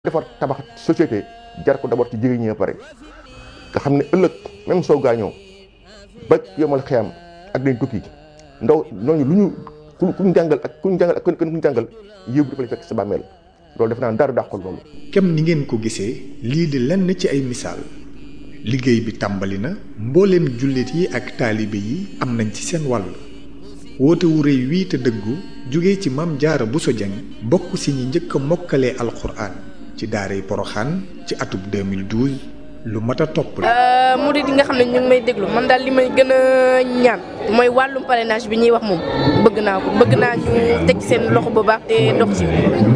defar tabax société jar ko d'abord ci jigéen ñi ba pare nga xam ne ëllëg même soo gaañoo ba yomal xeyam ak dañ tukki ndaw ñooñu lu ñu ku ñu jàngal ak ku ñu jàngal ak ku ñu jàngal yëpp dafa lay fekk sa bàmmeel loolu def naa dara dàqul loolu. kem ni ngeen ko gisee lii di lenn ci ay misaal liggéey bi tàmbali na mbooleem jullit yi ak taalibe yi am nañ ci seen wàll woote wu rëy wii te dëggu jóge ci Maam Jaara Buso Jeng bokk si ñi njëkk a mokkalee alxuraan ci daaray Poroxaan ci atub 2012 lu mat a topp la. murid yi nga xam ne ñu ngi may déglu man daal li may gën a ñaan mooy wàllum parrainage bi ñuy wax moom bëgg naa ko bëgg naa ñu teg seen loxo bu baax te dox ci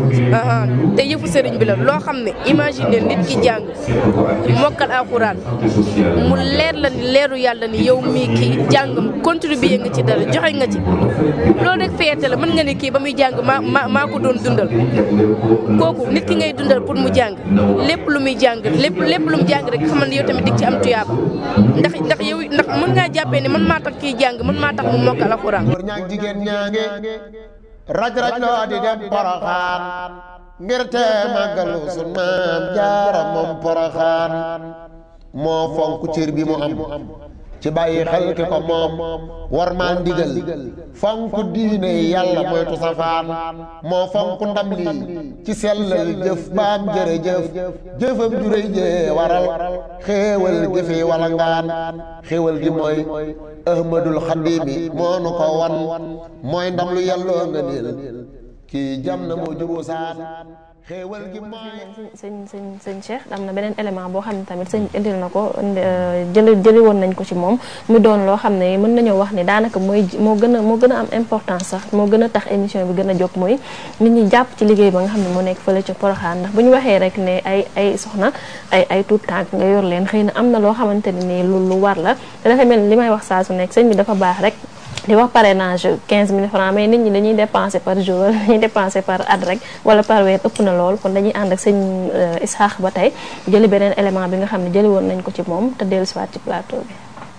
te yëfu sëriñ bi la loo xam ne imagine nit ki jàng mokkal alxuraan mu leer la ni leeru yàlla ni yow mii kii jàngam contribuer nga ci dara joxe nga ci loolu rek fierté la mën nga ni kii ba muy jàng maa maa maa ko doon dundal kooku nit ki ngay dundal pour mu jàng lépp lu muy jàng lépp lépp lu mu jàng rek xamal ne yow tamit dig ci am tuyaaba ndax ndax yow ndax mën ngaa jàppee ne man maa tax kii jàng man maa tax mu mokkal alxuraan góor ñaag jigéen ñaange raj raj loo di dem poroxaan ngir te màggalu sun maam jaara moom poroxaan moo fonk cër bi mu am ci bàyyi xel ki ko moom war maa ndigal fonk diine yàlla moytu safaan moo fonk ndam lii ci sellal jëf baam jërëjëf jëfam juréy jee waral xéewal gi fi wala ngaan xéewal gi mooy ahmadul xadimi moo nu ko wan mooy ndam lu yàlloo nga niil kii jam na moo juboo saan xéewal gi mooy sëñ sëñ sëñ Cheikh am na beneen élément boo xam ne tamit sëñ indil na ko jëli jëli woon nañ ko ci moom mu doon loo xam ne mën nañoo wax ni daanaka mooy moo gën a moo gën a am importance sax moo gën a tax émission bi gën a jóg mooy nit ñi jàpp ci liggéey ba nga xam ne moo nekk fële ca Poroxaan ndax bu ñu waxee rek ne ay ay soxna ay ay tuut tànk nga yor leen xëy na am na loo xamante ne nii lu lu war la te dafa mel ni li may wax saa su nekk sëñ bi dafa baax rek di wax parrainage 15000 francs mais nit ñi dañuy dépenser par jour wala dañuy dépenser par at rek wala par weer ëpp na lool kon dañuy ànd ak sëñ Isaax ba tey jëli beneen élément bi nga xam ne jëli woon nañ ko ci moom te dellu siwaat ci plateau bi.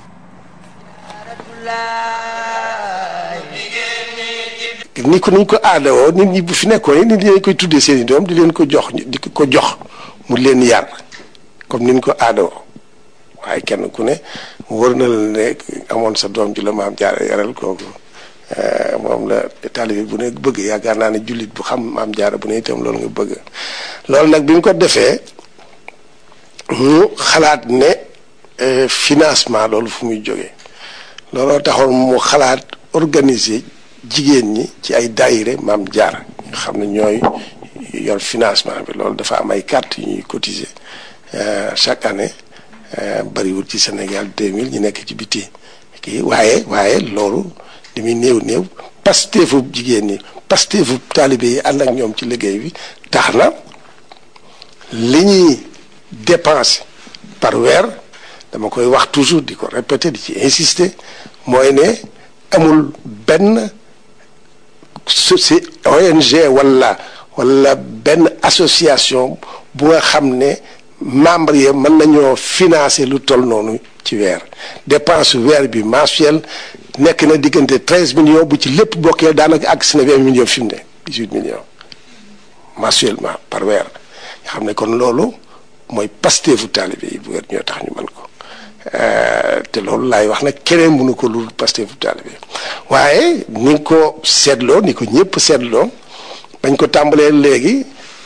ni ko niñ ko aadawoo nit ñi bu fi nekkoon nit ñi dañ koy tuddee seen i doom di leen ko jox di ko jox mu leen yar comme niñ ko aadawoo. waaye kenn ku ne wër na la ne amoon sa doom ji la maam jaara yaral kooku moom la taalibe bu ne bëgg yaakaar naa ne jullit bu xam maam jaara bu ne itam loolu nga bëgg loolu nag bi mu ko defee mu xalaat ne financement loolu fu muy jógee looloo taxoon mu xalaat organiser jigéen ñi ci ay daayire maam jaara nga xam ne ñooy yor financement bi loolu dafa am ay carte yu ñuy cotiser chaque année bariwul ci Sénégal 2000 ñu nekk ci biti kii waaye waaye loolu li muy néew néew pasteefu jigéen ñi pasteefu taalibe yi ànd ak ñoom ci liggéey bi tax na li ñuy dépenser par weer dama koy wax toujours di ko répéter di ci insister mooy ne amul benn soci ONG wala wala benn association bu nga xam ne membre yi mën nañoo financer lu toll noonu ci weer dépense weer bi mensuel nekk na diggante treize millions bu ci lépp bokkee daanaka àgg si na vingt millions fi mu ne dix huit millions mensuellement par weer nga xam ne kon loolu mooy pasteefu taalibe yi bu weer ñoo tax ñu mën ko te loolu laay wax nag keneen mënu ko lu pasteefu taalibe waaye ni nga ko seetloo ni ko ñëpp seetloo bañ ko tàmbalee léegi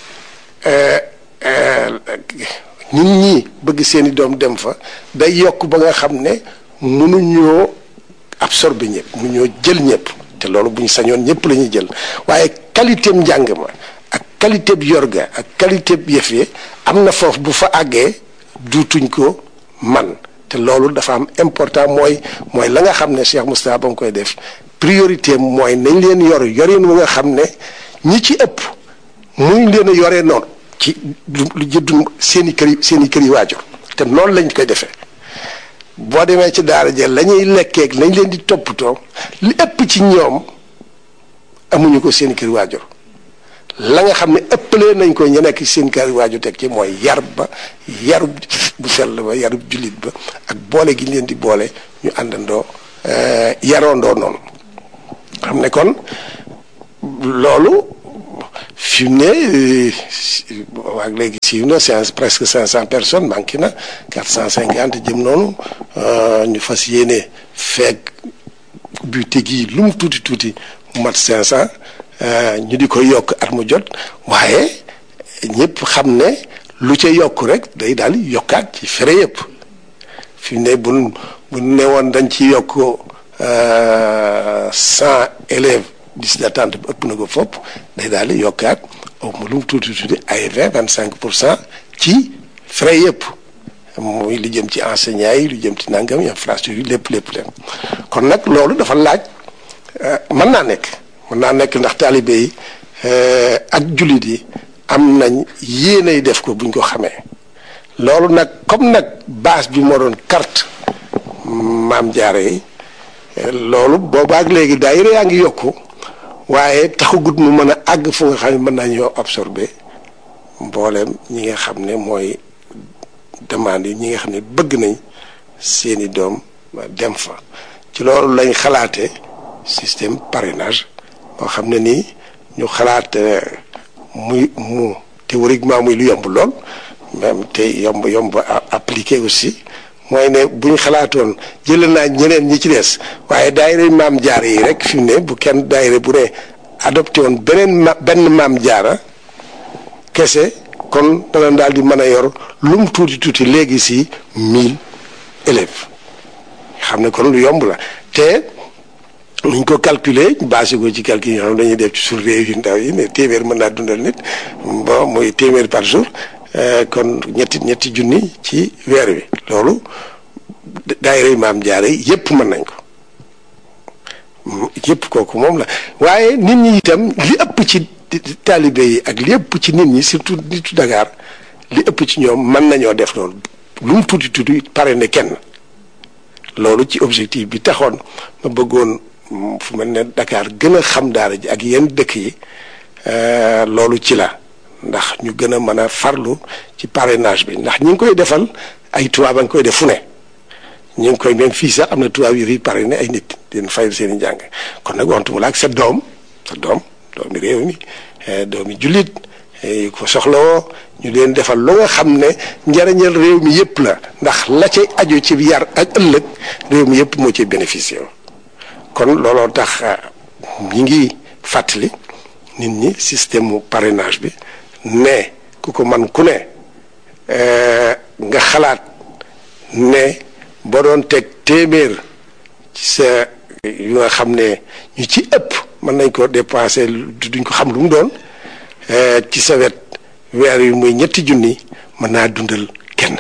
nit ñi bëgg seeni doom dem fa day yokk ba nga xam ne mënuñoo absorber ñëpp mënuñoo jël ñëpp te loolu bu ñu sañoon ñëpp la ñuy jël waaye qualité njàng ma ak qualité bi yorga ak qualité bi yëf yi am na foofu bu fa àggee duutuñ ko man te loolu dafa am important mooy mooy la nga xam ne Cheikh Moustapha ba mu koy def priorité mooy nañ leen yor yorin wu nga xam ne ñi ci ëpp muñ leen a yoree noonu ci lu jëddu seen i kër yi seen i kër yi waajur te noonu lañ koy defee boo demee ci daara jël la ñuy lekkeeg lañ leen di toppatoo li ëpp ci ñoom amuñu ko seen i kër waajur la nga xam ne ëppalee nañ ko ñu nekk seen kër waajur teg ci mooy yar ba yarub bu sell ba yarub jullit ba ak boole gi leen di boole ñu àndandoo yaroondoo noonu xam ne kon loolu fi mu ne waag léegi siiw na c'est presque cinq cent personnes manqué na quatre cent cinquante jëm noonu ñu fas yéene feeg bu tegi lu mu tuuti tuuti mu mat cinq cent ñu di ko yokk at mu jot waaye ñëpp xam ne lu ca yokk rek day daal yokkaat ci fere yëpp fi mu ne bu bu ne woon dañ ci yokk cent élèves liste d'attente bi ëpp na ko fopp day daal di yokkaat au lu mu tuuti tuuti ay vingt vingt cinq pour cent ci frais yëpp muy lu jëm ci enseignants yi lu jëm ci nangam infrastructure yi lépp lépp leen kon nag loolu dafa laaj mën naa nekk mën naa nekk ndax taalibe yi ak jullit yi am nañ yéenay def ko buñ ko xamee loolu nag comme nag base bi moo doon carte maam jaare yi loolu boobaak léegi daayira yaa ngi yokku waaye taxagut mu mën a àgg fu nga xam ne mën nañoo absorber mbooleem ñi nga xam ne mooy demande yi ñi nga xam ne bëgg nañ seeni doom dem fa ci loolu lañ xalaate système parrainage boo xam ne nii ñu xalaat muy mu théoriquement muy lu yomb lool même te yomb yomb appliqué aussi mooy ne bu ñu xalaatoon jëlee naa ñeneen ñi ci des waaye daayira maam jaara yi rek fi mu ne bu kenn daayira bu ne adopté woon beneen ma benn maam jaara kese kon dana daal di mën a yor lu mu tuuti tuuti léegi si mille élèves xam ne kon lu yomb la te nuñ ko calculer basé ko ci calcul yoo xam dañuy def ci suñu réew yu ndaw yi ne téeméer mën naa dundal nit bon muy téeméer par jour kon ñetti ñetti junni ci weer wi loolu daayira maam jaare yépp mën nañ ko yépp kooku moom la waaye nit ñi itam li ëpp ci taalibe yi ak li ëpp ci nit ñi surtout nitu Dakar li ëpp ci ñoom mën nañoo def loolu lu mu tuuti tuuti pare ne kenn loolu ci objectif bi taxoon ma bëggoon fu mel ne Dakar gën a xam daara ji ak yenn dëkk yi loolu ci la ndax ñu gën a mën a farlu ci parrainage bi ndax ñi ngi koy defal ay tubaab a ngi koy def fu ne ñu ngi koy même fii sax am na tubaab yu fi parrainé ay nit di fayal seen i njàng kon nag waxtu mu la ak sa doom sa doom doomi réew mi doomi jullit yu ko soxlawoo ñu leen defal lu nga xam ne njariñal réew mi yëpp la ndax la ca aju ci yar ak ëllëg réew mi yëpp moo ci bénéficié kon looloo tax ñi ngi fàttali nit ñi système mu parrainage bi ne ku ko man ku ne nga xalaat ne boo doon teg téeméer ci sa yu nga xam ne ñu ci ëpp mën nañ ko dépensé duñ ko xam lu mu doon ci sa wet weer yu muy ñetti junni mën naa dundal kenn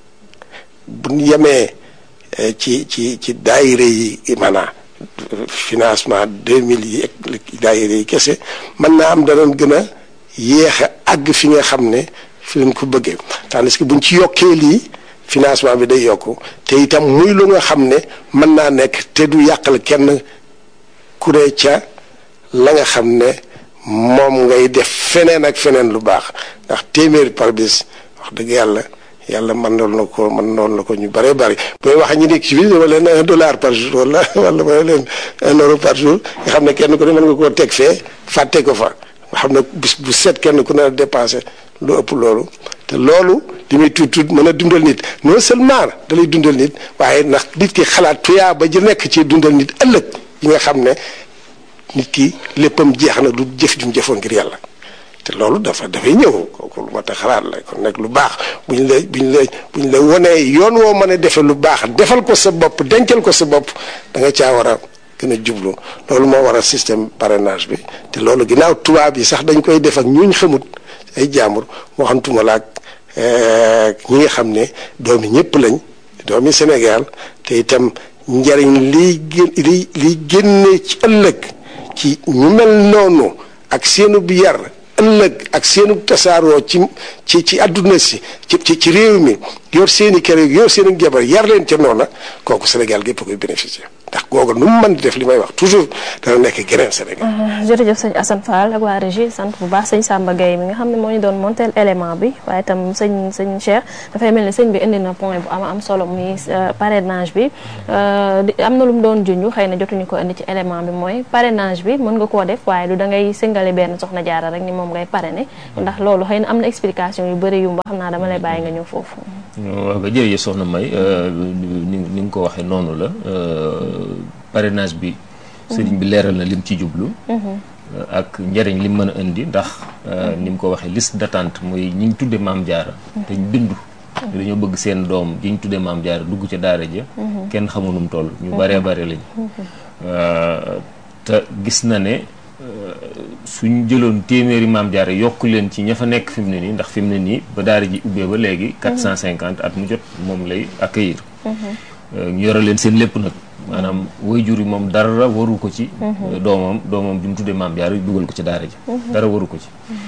bu ñu yemee ci ci ci daayire yi maanaam financement deux mille yi ak daayire yi kese mën naa am danoon gën a yéex a àgg fi nga xam ne fi leen ko bëggee tandis que buñ ci yokkee lii financement bi day yokku te itam muy lu nga xam ne mën naa nekk te du yàqal kenn kuree ca la nga xam ne moom ngay def feneen ak feneen lu baax ndax téeméeri par bis wax dëgg yàlla yàlla mën noonu na ko mën noonu la ko ñu bëree bëri booy wax ñu nekk ci biir wala leen un dollar par jour wala wala wala leen un euro par jour nga xam ne kenn ku ne mën nga koo teg fee fàtte ko fa nga xam ne bis bu set kenn ku ne dépensé lu ëpp loolu te loolu li muy tuut tuut mën a dundal nit non seulement da lay dundal nit waaye ndax nit ki xalaat tuyaa ba ji nekk ci dundal nit ëllëg yi nga xam ne nit ki léppam jeex na du jëf jum jëfoon ngir yàlla te loolu dafa dafay ñëw kooku lu mat a xalaat la kon nag lu baax bu ñu la bu ñu la bu ñu la wonee yoon woo mën a defee lu baax defal ko sa bopp dencal ko sa bopp da nga caa war a gën a jublu loolu moo war a système parrainage bi te loolu ginnaaw tubaab yi sax dañ koy def ak ñuñ xamut ay jaambur moo xam tuma la ak ñi nga xam ne doomi ñëpp lañ doomi Sénégal te itam njariñ liy gén li liy génne ci ëllëg ci ñu mel noonu ak seenu bi yar ëllëg ak seenu tasaaroo ci ci ci àdduna si ci ci ci réew mi yor seeni kër yor seeni jabar yar leen ca noona kooku Sénégal gépp koy bénéficier ndax googu nu mu mën di def li may wax toujours dana nekk geneen Sénégal. jërëjëf sëñ Assane Fall ak waa régie sant bu baax sëñ Samba Gueye mi nga xam ne moo ñu doon montel élément bi waaye itam sëñ sëñ Cheikh dafay mel ni sëñ bi indi na point bu am am solo muy parrainage bi am na lu mu doon junj xëy na jotuñu ko indi ci élément bi mooy parrainage bi mën nga koo def waaye du da ngay singale benn soxna jaara rek ni moom ngay parrainer ndax loolu xëy na am na explication yu bëri yu mu xam naa dama lay bàyyi nga ñëw foofu. waaw ba jërëjëf soxna May ni ni nga ko waxee noonu la parrainage bi. sëriñ bi leeral na lim ci jublu. ak njëriñ lim mën a indi ndax ni mu ko waxee liste d'attente mooy ñi ñu tudde maam jaara te ñu bindu. dañoo bëgg seen doom ji ñu tudde maam jaara dugg ca daara ja kenn xamu nu mu toll ñu baree bare lañ. te gis na ne suñ jëloon téeméeri maam jaara yokk leen ci ña fa nekk fi mu ne nii ndax fi mu ne nii ba daara ji ubbee ba léegi. 450 at mu jot moom lay accueillir. ñu yore leen seen lépp nag. maanaam waajur yi moom dara waru ko ci. doomam doomam bi mu tuddee maam jaara dugal ko ci daara ji. dara waru ko ci.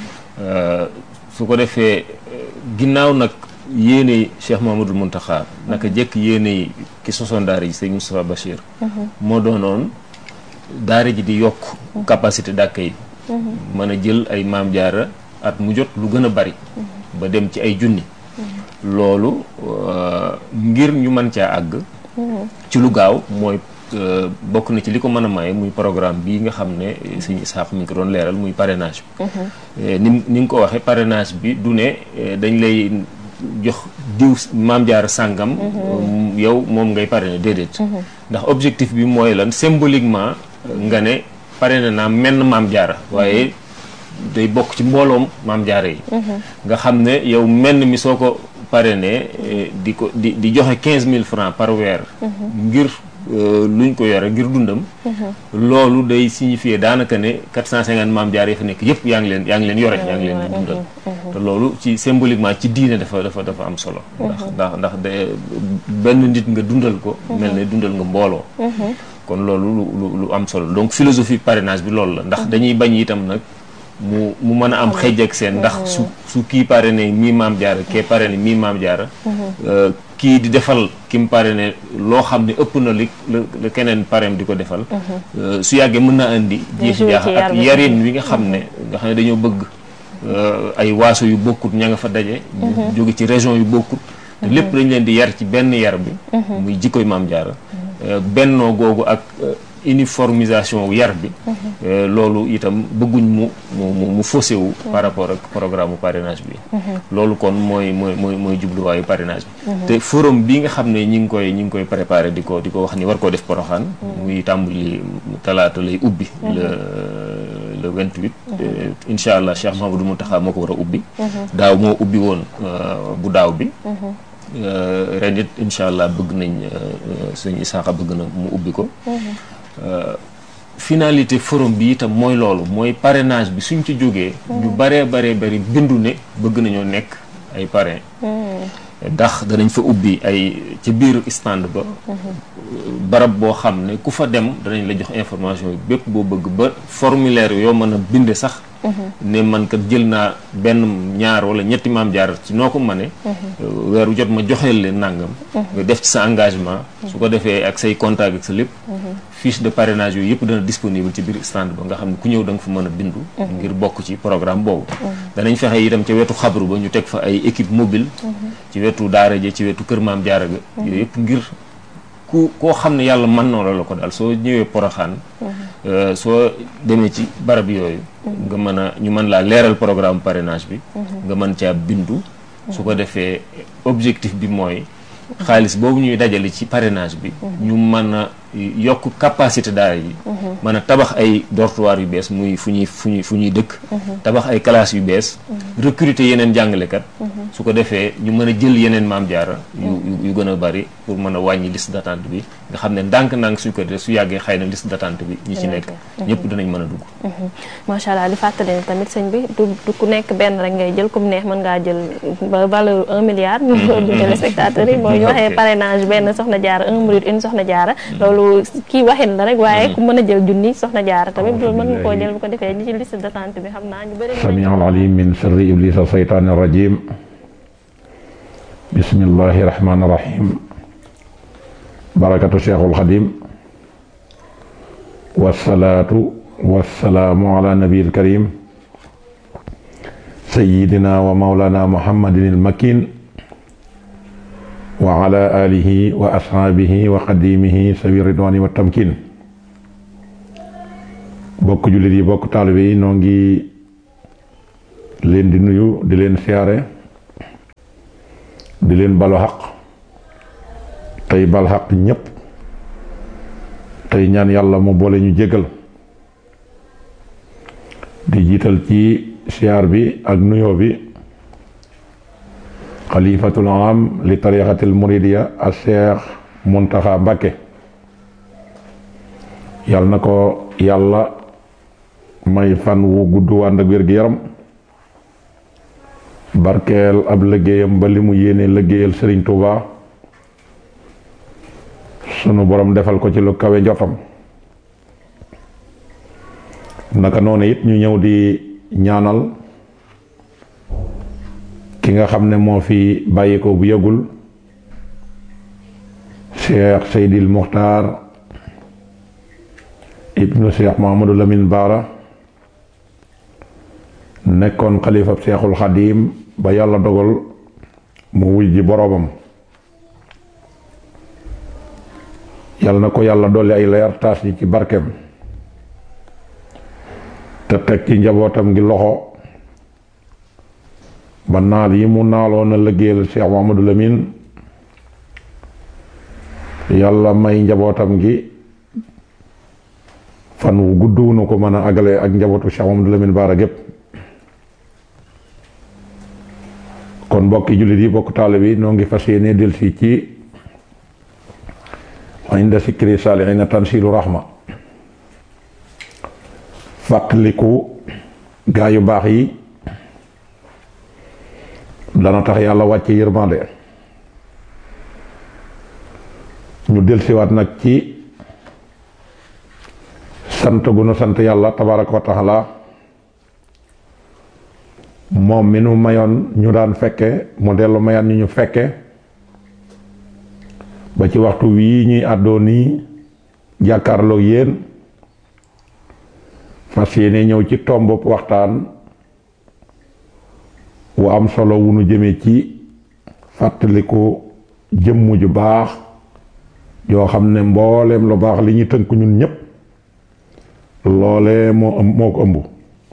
su ko defee ginnaaw nag yéene Cheikh Mamadou Mountakha naka jekk yéene yi ki sosoon daara ji sëñ Moustapha Bachir. moo doonoon daara ji di yokk capacité d'accueil yi. mën a jël ay maam jaara at mu jot lu gën a bari. ba dem ci ay junni. loolu ngir ñu mën caa àgg. ci lu gaaw mooy bokk na ci li ko mën a maye muy programme bii nga xam ne sëñ Isaax mi ngi ko doon leeral muy parrainage bi. ni ni nga ko waxee parrainage bi du ne dañ lay jox diw maam jaar sàngam. yow moom ngay parrainer déedéet. ndax objectif bi mooy lan symboliquement nga ne parrainé naa menn maam jaara waaye day bokk ci mbooloom maam jaara yi. nga xam ne yow menn mi soo ko. parrainé di ko di di joxe quinze mille francs par weer ngir luñ ko yore ngir dundam loolu day signifier daanaka ne quatre cent cinquante maam jaar yi fa nekk yëpp yaa ngi leen yaa ngi leen yore yaa ngi leen di dundal te loolu ci symboliquement ci diine dafa dafa dafa am solo ndax ndax ndax de benn nit nga dundal ko mel ne dundal nga mbooloo kon loolu lu lu am solo donc philosophie parrainage bi loolu la ndax dañuy bañ itam nag mu mu mën a am xëj ak seen ndax su su kii parrainé mii maam jaara kee parrainé mii maam jaara kii di defal ki mu parrainé loo xam ne ëpp na li la keneen parrain di ko defal su yàggee mën naa indi jiixi jaax ak yarin wi nga xam ne nga xam ne dañoo bëgg ay waaso yu bokkut ña nga fa daje jóge ci région yu bokkut te lépp dañ leen di yar ci benn yar bi muy jikkoy maam jaara bennoo googu ak uniformisation yar bi loolu itam bëgguñ mu mu mu faussé wu par rapport ak programme mu parrainage bi loolu kon mooy mooy mooy mooy jubluwaayu parrainage bi te forum bi nga xam ne ñi ngi koy ñi ngi koy préparé di ko di ko wax ni war koo def poroxaan muy tàmbali talaata lay ubbi le le 28 incha allah Cheikh Mahamadou Mountakha moo ko war a ubbi daaw moo ubbi woon bu daaw bi ren it incha allah bëgg nañ suñu isaaxa bëgg na mu ubbi ko finalité forum bi itam mooy loolu mooy parrainage bi suñ ci jógee ñu baree baree bari bindu ne bëgg nañoo nekk ay parrain ndax danañ fa ubbi ay ci biir stand ba barab boo xam ne ku fa dem danañ la jox information yi bépp boo bëgg ba formulaire yoo mën a binde sax ne man kat jël naa benn ñaar wala ñetti maam jaar ci noo ko mëne weeru jot ma joxeel leen nàngam nga def ci sa engagement su ko defee ak say contact ak sa lépp fiche de parrainage yooyu yëpp dana disponible ci biir stand ba nga xam ne ku ñëw da nga fa mën a bindu ngir bokk ci programme boobu danañ fexe itam ca wetu xabru ba ñu teg fa ay équipe mobile ci wetu daara ja ci wetu kër maam jaara ga yooyu yëpp ngir ku koo xam ne yàlla mën na la ko daal soo ñëwee poroxaan soo demee ci barab yooyu nga mën a ñu mën laa leeral programme parrainage bi nga mën caa bindu su ko defee objectif bi mooy xaalis boobu ñuy dajale ci parrainage bi ñu mën a yokk capacité daara yi mën a tabax ay dortoir yu bees muy fu ñuy fu ñuy fu ñuy dëkk tabax ay classes yu bees recruter yeneen jàngalekat su ko defee ñu mën a jël yeneen maam jaara yu yu gën a bari pour mën a wàññi liste d'attente bi nga xam ne ndànk-ndànk suñ ko def su yàggee xëy na liste d'attente bi ñi ci nekk ñëpp dinañ mën a dugg macha allah di fàttali ne tamit sëñ bi du du ku nekk benn rek ngay jël comme neex mën ngaa jël ba valeur un milliard ñu ko du téléspectateurs yi mooy ñu waxee parrainage benn soxna jaara un minute une soxna jaara loolu kii waxin la rek waaye ku mën a jël junni soxna jaara tamit loolu mën nga koo jël bu ko defee ñi ci liste d'attente bi xam naa ñu bëri sami alalim min sirri iblis seytaani rajim bismillahi rahmani rahim barakatu cheikhul xadim wasalaatu wasalaamu ala nabi alkarim sayidina wa maulana muhammadin almakin wa ala alihi wa ashaabihi wa xadimihi sawi ridwani wa tamkin bokk jullit yi bokk taalibe yi noo ngi leen di nuyu di leen siyaare di leen balu xaq tey bal xaq ñépp tey ñaan yàlla mu boole ñu jégal di jiital ci siyaar bi ak nuyoo bi xalifatul am li tariqatil muridiya a Cheikh Muntaxa Mbàkke yàlla na ko yàlla may fan wu gudd wànd ak wér-gi-yaram barkeel ab liggéeyam ba li mu yéene liggéeyal Sëriñ Tuuba sunu borom defal ko ci lu kawe njottam naka noonu it ñu ñëw di ñaanal ki nga xam ne moo fi bàyyi ko bu yëgul Cheikh Seydil Muxtaar ibnu Cheikh Mahamadou Lamine Baara nekkoon xalifab Cheikhul Xadim ba yàlla dogal mu wuy ji boroomam yàlla na ko yàlla dolli ay leer taas yi ci barkeem te teg ci njabootam gi loxo ba naal yi mu naaloon a liggéeyal Cheikh Mahamadou Lamine yàlla may njabootam gi fan wu gudd wu nu ko mën a agale ak njabootu Cheikh Mahamadou Lamine Baara gépp kon mbokki jullit yi bokk taale bi noo ngi fas yéene delsi ci inda sikri saalihiina tansilu rahma fàttaliku gaa yu baax yi dana tax yàlla wàcce yërmande ñu delsiwaat nag ci sant gu nu sant yàlla tabaraka wa taala moom mi nu mayoon ñu daan fekke mu dellu mayaan ñu ñu fekke ba ci waxtu wii ñuy àddoo nii jàkkaarloo yéen fas yéene ñëw ci tomb waxtaan wu am solo wu nu jëme ci fàttaliku jëmm ju baax yoo xam ne mbooleem lu baax li ñu tënk ñun ñépp loole moo moo ko ëmb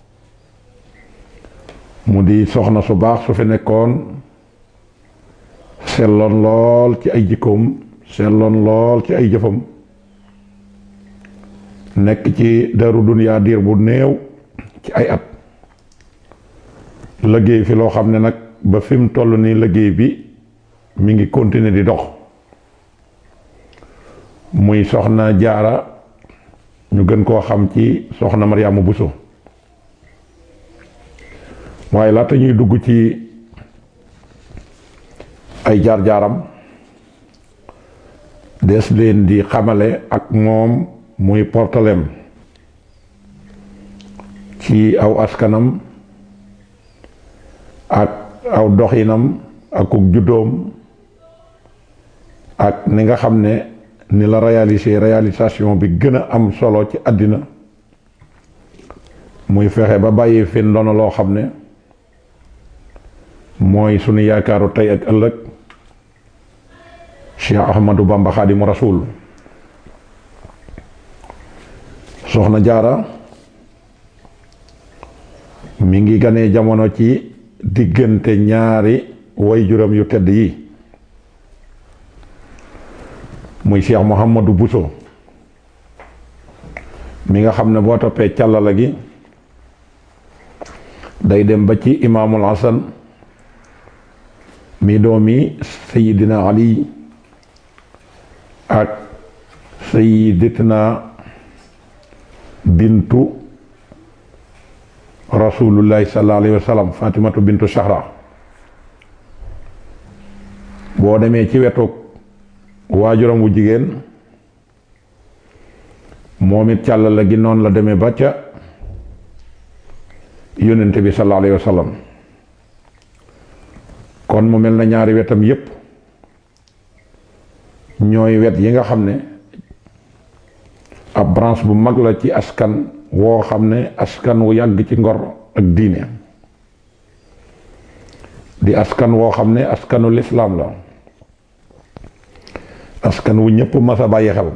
mu di soxna su baax su fi nekkoon selloon lool ci ay jikkoom selloon lool ci ay jëfam nekk ci daru duniyaa diir bu néew ci ay at liggéey fi loo xam ne nag ba fi mu toll nii liggéey bi mi ngi continuer di dox muy soxna jaara ñu gën koo xam ci soxna Mariama Buso waaye laata ñuy dugg ci ay jaar-jaaram des leen di xamale ak moom muy portalem ci aw askanam ak aw doxinam akuk juddoom ak ni nga xam ne ni la réaliser réalisation bi gën a am solo ci àddina muy fexe ba bàyyi fi ndono loo xam ne mooy sunu yaakaaru tey ak ëllëg Cheikh Ahmadou Bamba Xaadimu Rasuul soxna jaara mi ngi ganee jamono ci diggante ñaari way juram yu tedd yi muy Cheikh Mouhamadou Bousso mi nga xam ne boo toppee càllala gi day dem ba ci imaamul Hasan mi doomi sayidina Ali ak sayidatina bintu rasulullahi sallallahu alayhi wa sallam fatimatu bintu Sahra boo demee ci wetu waajuram wu jigéen moom it càllala gi noonu la demee ba ca yónnente bi sallallahu alayhi wa sallam kon mu mel na ñaari wetam yépp ñooy wet yi nga xam ne ab branche bu mag la ci askan woo xam ne askan wu yàgg ci ngor ak diine di askan woo xam ne askanu lislaam la askan wu ñëpp mas a bàyyi xel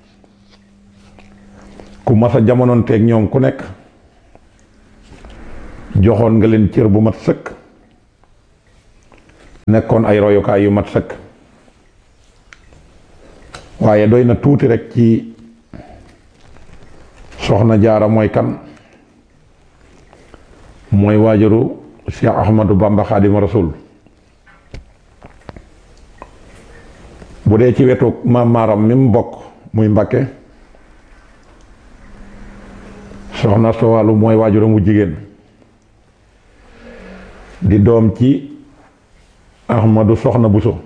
ku mas a jamonoonteeg ñoom ku nekk joxoon nga leen cër bu mat sëkk nekkoon ay royukaay yu mat sëkk waaye doy na tuuti rek ci soxna jaara mooy kan mooy waajuru Cheikh Ahmadou Bamba Xaadimu Rasul bu dee ci wetu maam maaram mi mu bokk muy Mbakke soxna Sowalu mooy waajuram wu jigéen di doom ci Ahmadou Soxna Buso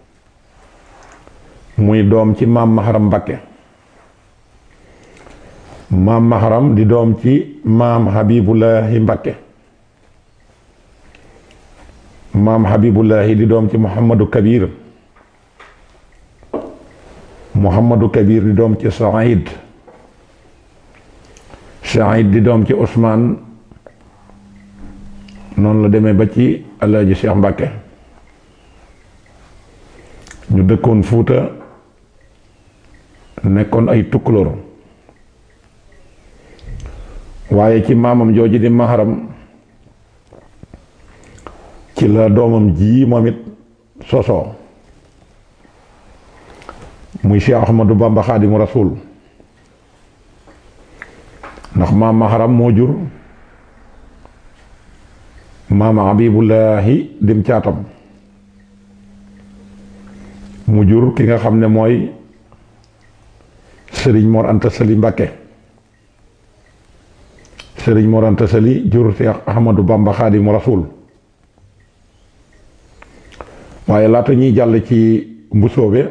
muy doom ci maam Maharam Mbakke maam Maharam di doom ci maam Habibullahi Mbakke maam Habibullahi di doom ci Muhammadu Kabir Muhammadu Kabir di doom ci Saïd Saïd di doom ci Ousmane noonu la demee ba ci Alaaji Cheikh Mbakke ñu dëkkoon Fuuta nekkoon ay tukkulóor waaye ci maamam jooju di maharam ci la doomam ji moom it sosoo muy Cheikh Ahmadou Bamba Xaadimu Rasuul ndax maam maharam moo jur maam Habibullahi dim caatam mu jur ki nga xam ne mooy sëriñ Mor Anta Sali Mbàkke sëriñ Mor Anta Sali jur Cheikh Ahmadou Bamba Xaadimu Rasuul waaye laata ñuy jàll ci mbusoobe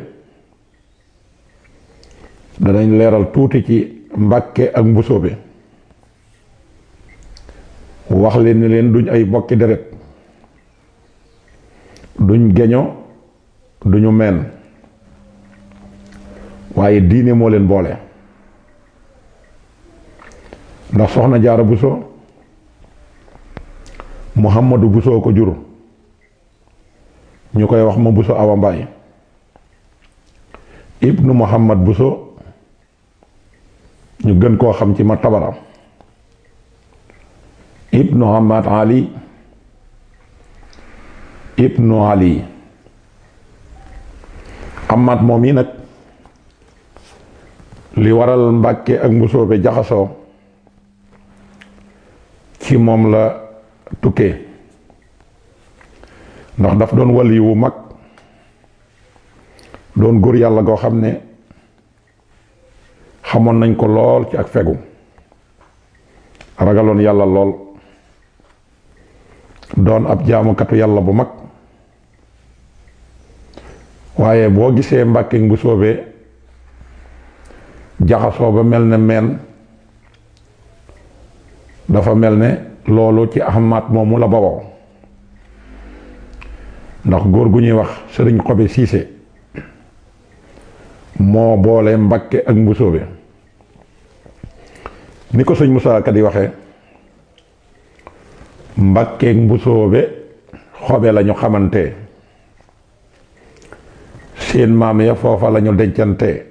danañ leeral tuuti ci Mbàkke ak mbusoobe wax leen ni leen duñ ay bokki deret duñ geño duñu meen waaye diine moo leen boole ndax soxna jaara buso muhammadu buso ko jur ñu koy wax ma buso awa mbaay ibnu muhammad buso ñu gën koo xam ci ma tabara ibnu hamad ali ibnu ali amaat moom yi nag li waral mbàkke ak mbusoobe jaxasoo ci moom la tukkee ndax daf doon wali wu mag doon góor yàlla goo xam ne xamoon nañ ko lool ci ak fegu ragaloon yàlla lool doon ab jaamukatu yàlla bu mag waaye boo gisee mbàkke bu soobee jaxasoo ba mel ne meen dafa mel ne loolu ci ahmaat moomu la bawoo ndax góor gu ñuy wax sëriñ xobe siise moo boole mbàkke ak mbusoobe ni ko sëñ Musaa Ka di waxee mbàkke ak mbusoobe xobe lañu xamante seen maam ya foofa lañu dencante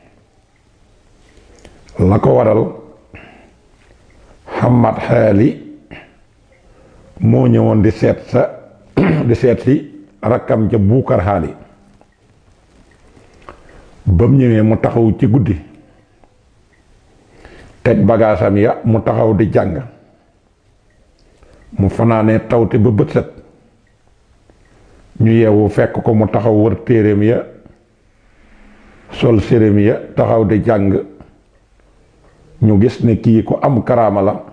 la ko waral xamat xaali moo ñëwoon di seet sa di seet si rakkam ja buukar xaali ba mu ñëwee mu taxaw ci guddi teg bagaasam ya mu taxaw di jàng mu fanaanee tawte ba bët set ñu yeewu fekk ko mu taxaw wër téeréem ya sol séréem ya taxaw di jàng ñu gis ne kii ku am karaama la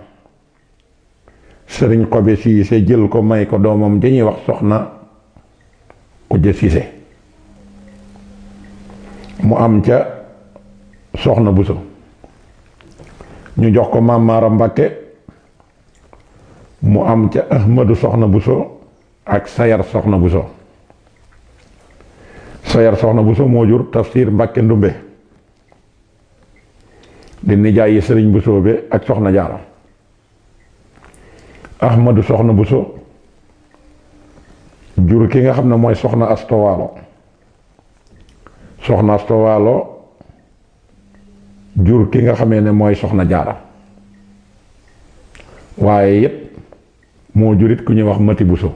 sëriñ xobe siise jël ko may ko doomam dañuy wax soxna ujja siise mu am ca soxna buso ñu jox ko maam Maara Mbàkke mu am ca ahmadu soxna buso ak sayar soxna buso sayar soxna buso moo jur tafsir Mbàkke ndumbe di nijaay yi sëriñ Bousso bi ak soxna jaara ahmadu soxna Bousso jur ki nga xam ne mooy soxna astowaalo soxna astowaalo jur ki nga xamee ne mooy soxna jaara waaye it moo jurit ku ñuy wax mati Bousso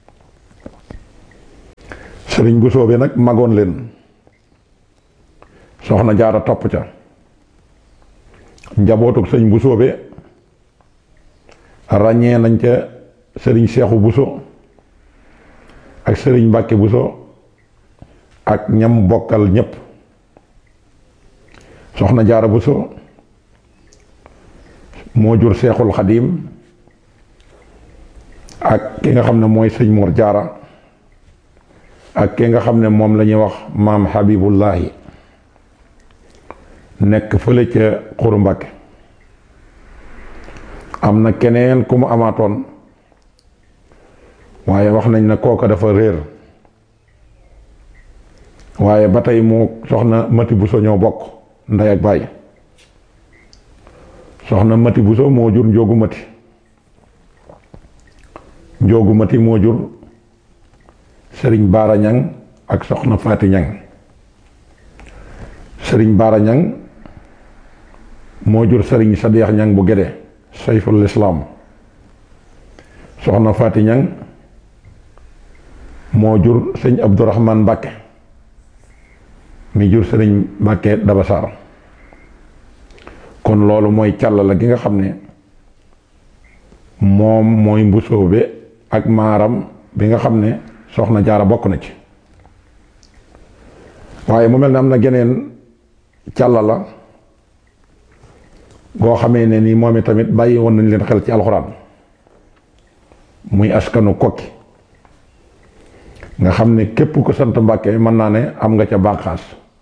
sëriñ Bousso bi nag magoon leen soxna jaara topp ca njabootug sëñ Bousso bi ràññee nañ ca sëriñ Seexu Bousso ak sëriñ Mbàkke Bousso ak ñam bokkal ñépp soxna jaara Bousso moo jur Seexul Xadiim ak ki nga xam ne mooy sëñ Mor Jaara ak ki nga xam ne moom la ñuy wax maam Habibullahi nekk fële ca Xuru Mbàkke am na keneen ku mu amaatoon waaye wax nañ ne kooka dafa réer waaye ba tey mu soxna Mati Bousso ñoo bokk ndey ak baay soxna Mati Bousso moo jur Njoogu Mati Njoogu Mati moo jur Sëriñ Baara Ñang ak soxna Faati Ñang Sëriñ Baara Ñang moo jur Sëriñ Sadeex Ñang bu Gédé sayful islaam soxna Faati Ñang moo jur sëñ Abdourahman Mbàkke mi jur sëriñ Mbàkke Dabasaar kon loolu mooy càllala gi nga xam ne moom mooy mbusoobe ak maaram bi nga xam ne soxna jaara bokk na ci waaye mu mel ne am na geneen càllala goo xamee ne ni moom tamit bàyyi woon nañ leen xel ci alxuraan muy askanu kokki nga xam ne képp ko sant Mbàkke mën naa ne am nga ca bànqaas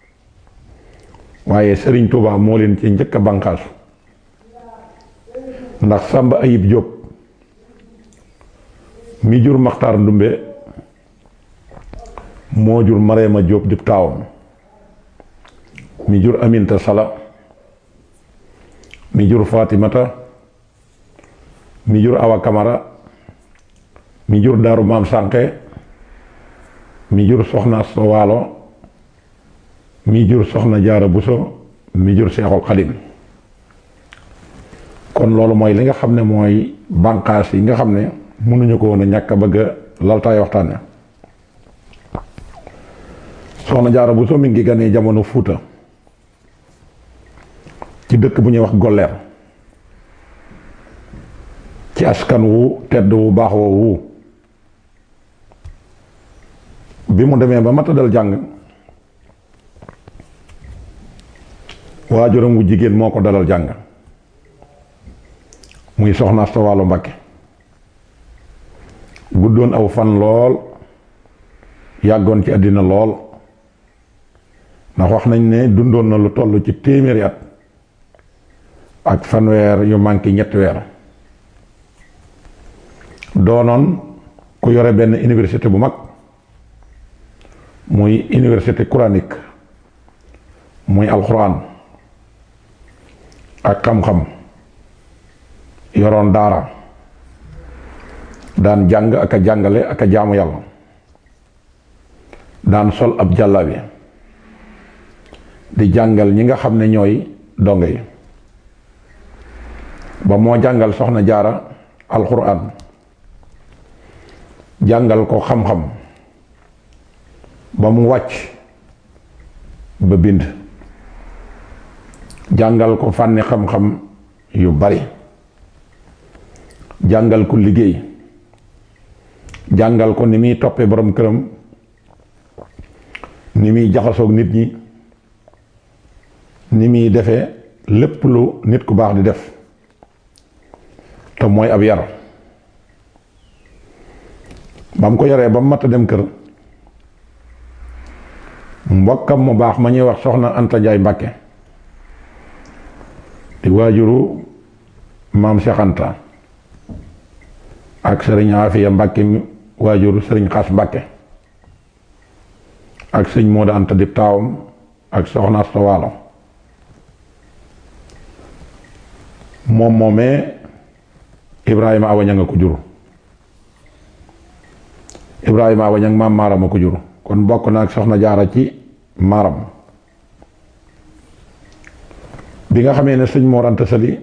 waaye Sëriñ Tuubaa moo leen ci njëkk a bànqaasu ndax Sàmba Ayib Jóob mi jur Maxtaar Ndumbe moo jur Mareema Jóob di taawam mi jur Aminta Sala mi jur Fatimata mi jur Awa Kamara mi jur Daaru Maam Sànqe mi jur soxna Asta Waalo mi jur soxna Jaara Buso mi jur Seexul Xadim kon loolu mooy li nga xam ne mooy bànqaas yi nga xam ne mënuñu ko woon a ñàkk a bëgg a laltaay waxtaane soxna Jaara Buso mi ngi ganee jamono Fuuta ci dëkk bu ñuy wax Golleer ci askan wu tedd wu baax woowu bi mu demee ba mata dal jàng waajuram wu jigéen moo ko dalal jàng muy soxna Asta Waalo Mbakke guddoon aw fan lool yàggoon ci àddina lool ndax wax nañ ne dundoon na lu toll ci téeméeri at ak fanweer yu manqué ñetti weer doonoon ku yore benn université bu mag muy université coranique muy alxuraan ak xam-xam yoroon daara daan jàng ak a jàngale ak a jaamu yàlla daan sol ab jàllabi di jàngal ñi nga xam ne ñooy donge yi ba moo jàngal soxna jaara alxuraan jàngal ko xam-xam ba mu wàcc ba bind jàngal ko fànni xam-xam yu bari jàngal ko liggéey jàngal ko ni muy toppee borom këram ni muy jaxasoog nit ñi ni muy defee lépp lu nit ku baax di def te mooy ab yar ba mu ko yaree ba mu mat a dem kër mbokkam mu baax ma ñuy wax soxna Anta Njaay Mbàkke di waajuru maam Cheikh Anta ak sëriñ Afiya Mbàkke mi waajuru sëriñ Xas Mbàkke ak sëñ Mooda Anta di taawam ak soxna Asta Waalo moom moomee Ibrahima Awa Ñang a ko jur Ibrahima Awa Ñang maam maaram a ko jur kon bokk na ak soxna jaara ci maaram bi nga xamee ne sëñ Mor Anta Sali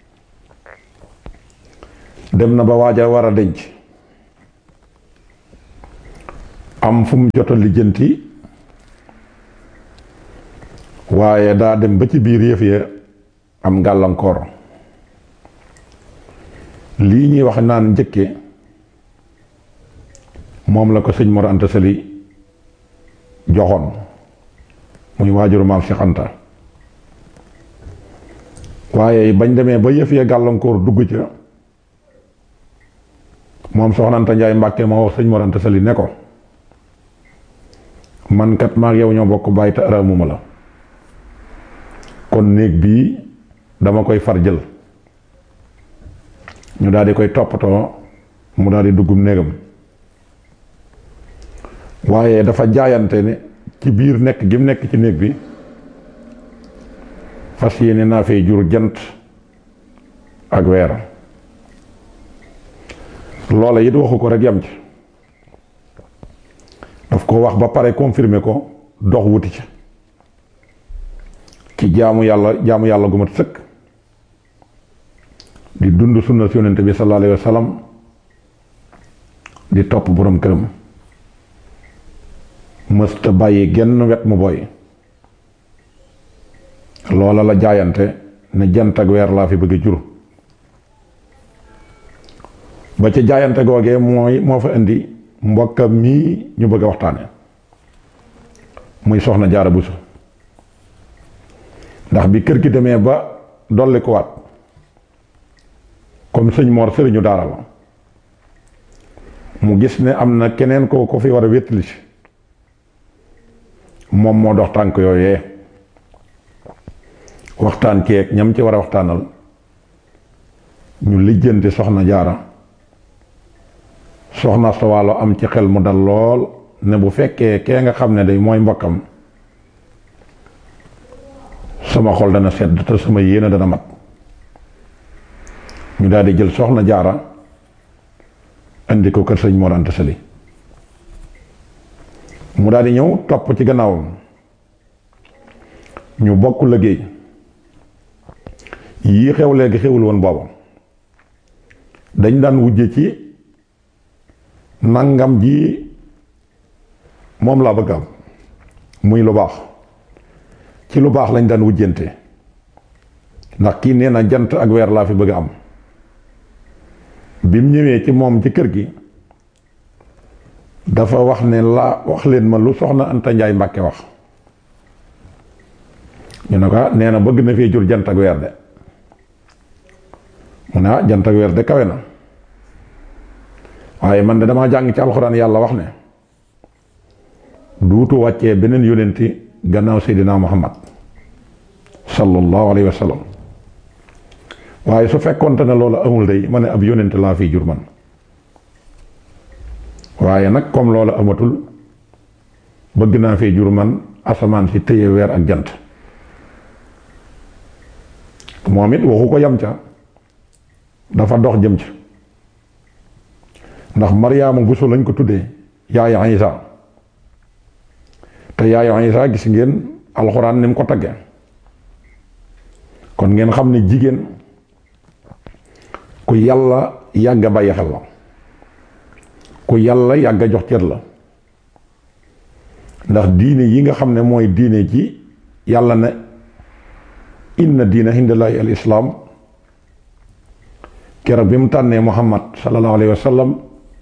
dem na ba waaja war a denc am fu mu jot a lijjanti waaye daa dem ba ci biir yëf ya am gàllankoor lii ñuy wax naan njëkke moom la ko sëñ Mor Anta Sali joxoon muy waajuru maam Cheikh Anta waaye bañ demee ba yëf ya gàllankoor dugg ca moom soxna Anta Njaay Mbàkke moo wax sëñ Mor Anta Sali ne ko man kat maag yow ñoo bokk bàyyi te araamuma la kon néeg bii dama koy far jël ñu daal di koy toppatoo mu daal di duggum néegam waaye dafa jaayante ne ci biir nekk gi mu nekk ci néeg bi fas yéene naa fay jur jant ak weer loola it waxu ko rek yam ci daf ko wax ba pare confirmer ko dox wuti ci ci jaamu yàlla jaamu yàlla gu mat sëkk di dund sunna si yonent bi sallallahu alayhi wa sallam di topp borom këram mësta bàyyi genn wet mu boy loola la jaayante ne jant ak weer laa fi bëgg jur ba ca jaayante googee mooy moo fa indi mbokkam mii ñu bëgg a waxtaane muy soxna jaara buso ndax bi kër gi demee ba dolli ko waat comme sëñ Mor sëriñu daara la mu gis ne am na keneen ko ko fi war a wéttali si moom moo dox tànk yooyee waxtaan ceeg ñam ci war a waxtaanal ñu lijjanti soxna jaara soxna sa waalo am ci xel mu dal lool ne bu fekkee kee nga xam ne day mooy mbokkam sama xol dana sedd te sama yéene dana mat ñu daal di jël soxna jaara indi ko kër sëñ Mor Anta Sali mu daal di ñëw topp ci gannaawam ñu bokk liggéey yii xew léegi xewul woon booba dañ daan wujje ci nangam ji moom laa bëgg am muy lu baax ci lu baax lañ daan wujjante ndax kii nee na jant ak weer laa fi bëgg am bi mu ñëwee ci moom ci kër gi dafa wax ne laa wax leen ma lu soxna Anta Njaay Mbàkke wax ñu ne ko nee na bëgg na fee jur jant ak weer de mu ne ah jant ak weer de kawe na waaye man de damaa jàng ci alxuraan yàlla wax ne duutu wàccee beneen yónenti gannaaw seydinaa muhammad sallallahu alayhi wa sallam waaye su fekkonte ne loolu amul day ma ne ab yónent laa fiy jur man waaye nag comme loolu amatul bëgg naa fiy jur man asamaan si téye weer ak jant moom it waxu ko yam ca dafa dox jëm ca ndax maryaama buso lañ ko tuddee yaayu isa te yaayu isa gis ngeen alxuraan ni mu ko tagge kon ngeen xam ne jigéen ku yàlla yàgg a bàyyi xel la ku yàlla yàgg a jox cër la ndax diine yi nga xam ne mooy diine ji yàlla ne inna diina hindallaahi al islaam keroog bi mu tànnee muhammad sallallahu alayhi wa sallam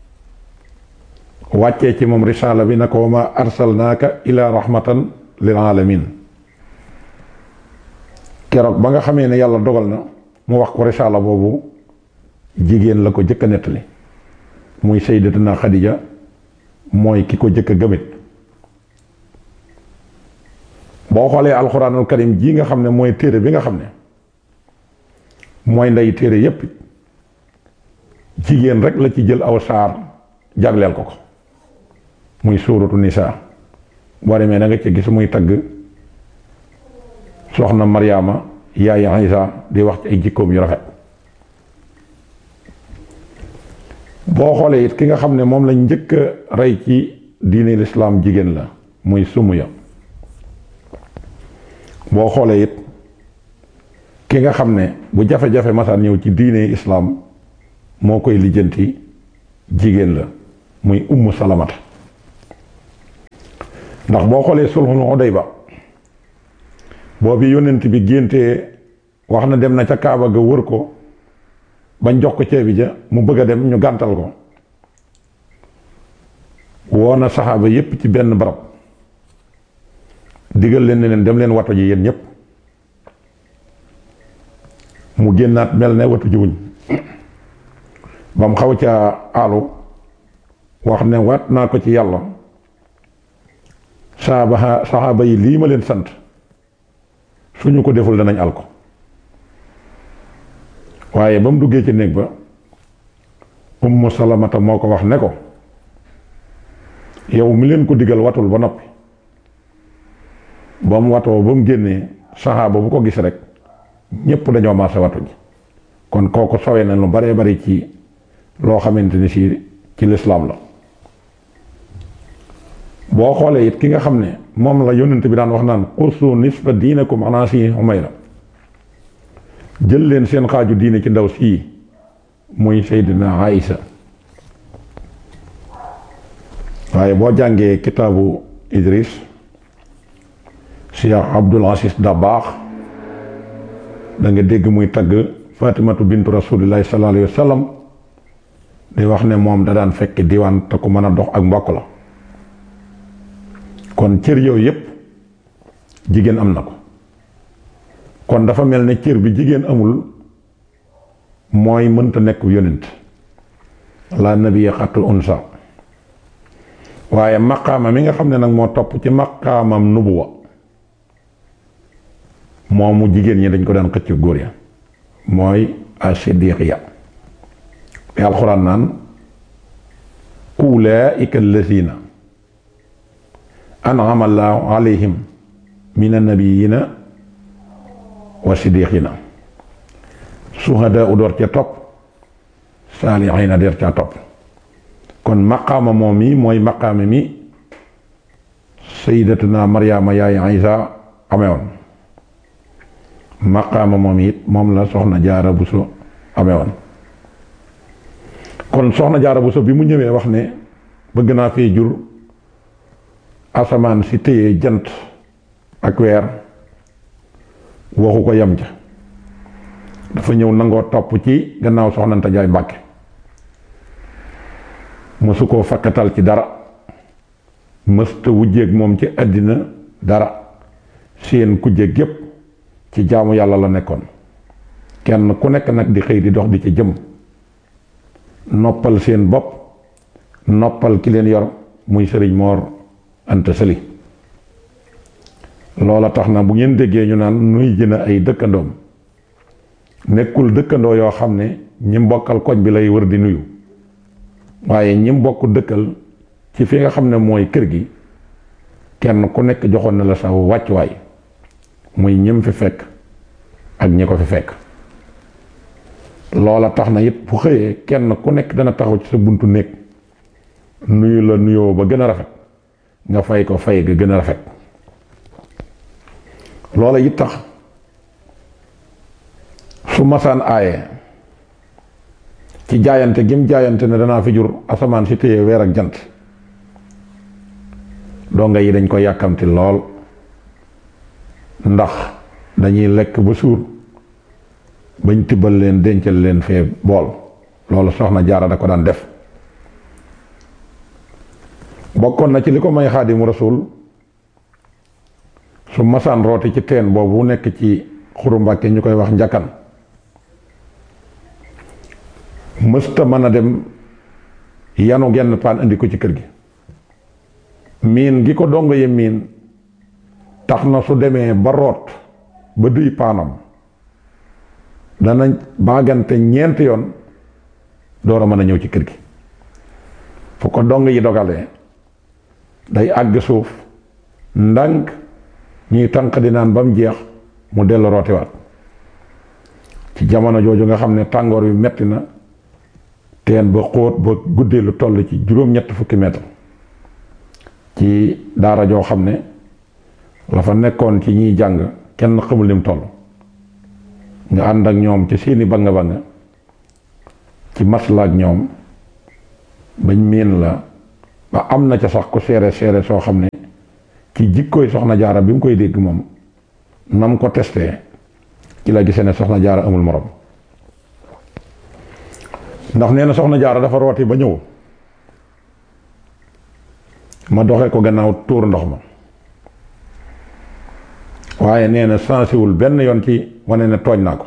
wàccee ci moom risaala bi na ko ma arsalnaaka ila rahmatan lil alamin keroog ba nga xamee ne yàlla dogal na mu wax ko risaala boobu jigéen la ko jëkk a nettali muy sayyidatuna xadija mooy ki ko jëkk a gëmit boo xoolee alxuraanul karim ji nga xam ne mooy téere bi nga xam ne mooy ndey téere yépp jigéen rek la ci jël aw saar jagleel ko ko muy suuratu nisaa boo demee da nga ci gis muy tagg soxna maryaama yaay isa di wax ci ay jikkoom yu rafet boo xoolee it ki nga xam ne moom lañ njëkk a rey ci diine lislaam jigéen la muy Sumuya boo xoolee it ki nga xam ne bu jafe-jafe masaan ñëw ci diine islaam moo koy lijjanti jigéen la muy ummu salamata ndax boo xoolee sulhul Hudayba boobu yónnent bi géntee wax na dem na ca Kaaba ga wër ko bañ jox ko ceebi ja mu bëgg a dem ñu gàntal ko woo na saxaaba yépp ci benn barab digal leen ne leen dem leen watu ji yéen ñépp mu génnaat mel ne watu jiwuñ ba mu xaw ca àllu wax ne waat naa ko ci yàlla saaba saxaaba yi lii ma leen sant suñu ko deful danañ al ko waaye ba mu duggee ci néeg ba ummu salamata moo ko wax ne ko yow mi leen ko digal watul ba noppi ba mu watoo ba mu génnee saxaaba bu ko gis rek ñépp dañoo maase watu ji kon kooku sowee na lu baree bari ci loo xamante ni si ci lislaam la boo xoolee it ki nga xam ne moom la yónnent bi daan wax naan qusu nisfa diinakum ala si Umayra jël leen seen xaaju diine ci ndaw sii muy Seydina Aïsa waaye boo jàngee kitaabu Idris Cheikh Abdul Aziz Dabaax da nga dégg muy tagg Fatimatu bintu rasulillahi sallallahu alayhi wa sallam di wax ne moom da daan fekk diwaan te ku mën a dox ak mbokk la kon cër yooyu yépp jigéen am na ko kon dafa mel ne cër bi jigéen amul mooy mënta nekk yonent la nabiya xatul unsa waaye maqaama mi nga xam ne nag moo topp ci maqaamam nubuwa moomu jigéen ñi dañ ko daan xëcc góor ya mooy as-siddiqiya bi alxuraan naan ulaa'ika allazina an'ama allahu alayhim min annabiyina wa siddiqina suhadaa u door ca topp saalihiina der ca topp kon maqaama moom mi mooy maqaama mi sayyidatuna maryaama yaay isa amewoon maqaama moom it moom la soxna jaara buso amewoon kon soxna jaara buso bi mu ñëwee wax ne bëgg naa fee jur asamaan si téye jant ak weer waxu ko yam ca dafa ñëw nangoo topp ci gannaaw soxnanta jaay mbàkke mësu koo fakkatal ci dara mësta wujjeeg moom ci àddina dara seen kujje gépp ci jaamu yàlla la nekkoon kenn ku nekk nag di xëy di dox di ci jëm noppal seen bopp noppal ki leen yor muy sëriñ moor anta sëli loola tax na bu ngeen déggee ñu naan nuy jën ay dëkkandoom nekkul dëkkandoo yoo xam ne ñi mbokkal koñ bi lay wër di nuyu waaye ñi mbokk dëkkal ci fi nga xam ne mooy kër gi kenn ku nekk joxoon na la sa wàccuwaay muy ñim fi fekk ak ñi ko fi fekk loola tax na it bu xëyee kenn ku nekk dana taxaw ci sa buntu néeg nuyu la nuyoo ba gën a rafet nga fay ko fay ga gën a rafet loola it tax su masaan aaye ci jaayante gim jaayante ne danaa fi jur asamaan si téye weer ak jant donga yi dañ ko yàkkamti lool ndax dañuy lekk ba suur bañ tibbal leen dencal leen fee bool loolu soxna jaara da ko daan def bokkoon na ci li ko may xaadimu rasul su masaan rooti ci teen boobu nekk ci xuru mbàkke ñu koy wax njakkan mësta mën a dem yanu genn paan indi ko ci kër gi miin gi ko dongo ye miin tax na su demee ba root ba duy paanam dana baagante ñeenti yoon door a mën a ñëw ci kër gi fu ko dong yi dogalee day àgg suuf ndànk ñuy tànq di naan ba mu jeex mu dellu rootiwaat ci jamono jooju nga xam ne tàngoor wi metti na teen ba xóot ba guddee lu toll ci juróom-ñett fukki mètre ci daara joo xam ne la fa nekkoon ci ñiy jàng kenn xamul lim toll nga ànd ak ñoom ci seeni banga banga ci masla ak ñoom bañ miin la ba am na ca sax ku seere seere soo xam ne ci jikkooy soxna jaara bi mu koy dégg moom nam ko testé ci la gisee ne soxna jaara amul morom ndax nee na soxna jaara dafa rooti ba ñëw ma doxee ko gannaaw tuur ndox ma waaye nee na sensiwul benn yoon ci wane ne tooñ naa ko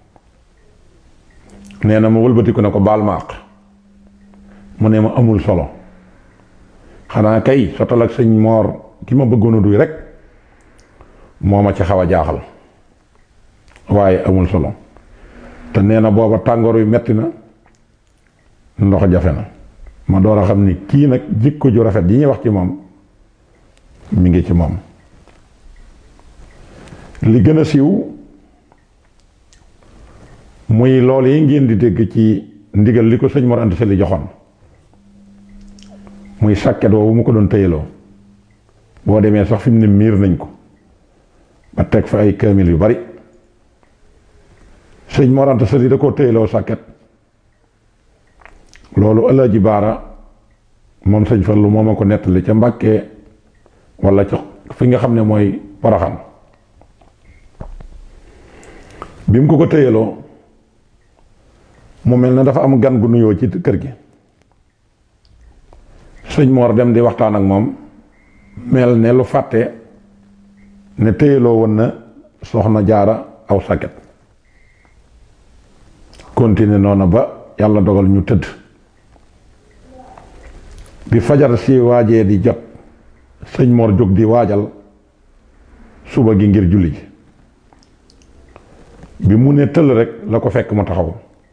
nee na ma wëlbatiku ne ko baal ma àq mu ne ma amul solo xanaa kay sotal ak sëñ moor ki ma bëggoon a duy rek moo ma ci xaw a jaaxal waaye amul solo te nee na booba tàngoor wi metti na ndox jafe na ma door a xam ni kii nag jikko ju rafet yi ñuy wax ci moom mi ngi ci moom li gën a siiw muy loolu yi ngeen di dégg ci ndigal li ko sëñ Mor Anta Sali joxoon muy sàkket woowu mu ko doon tëyaloo boo demee sax fi mu ne miir nañ ko ba teg fa ay kaamil yu bari sëñ Mor Anta Sali da koo tëyaloo sàkket loolu Alaaji Baara moom sëñ Fallu moo ma ko nettali ca Mbàkke walla ca fi nga xam ne mooy Poroxaan bi mu ko ko tëyaloo mu mel na dafa am gan gu nuyoo ci kër gi sëñ Mor dem di waxtaan ak moom mel ne lu fàtte ne tëyaloo woon na soxna jaara aw sàkket continuer noonu ba yàlla dogal ñu tëdd bi fajar si waajee di jot sëñ Mor jóg di waajal suba gi ngir julli ji bi mu ne tëll rek la ko fekk mu taxaw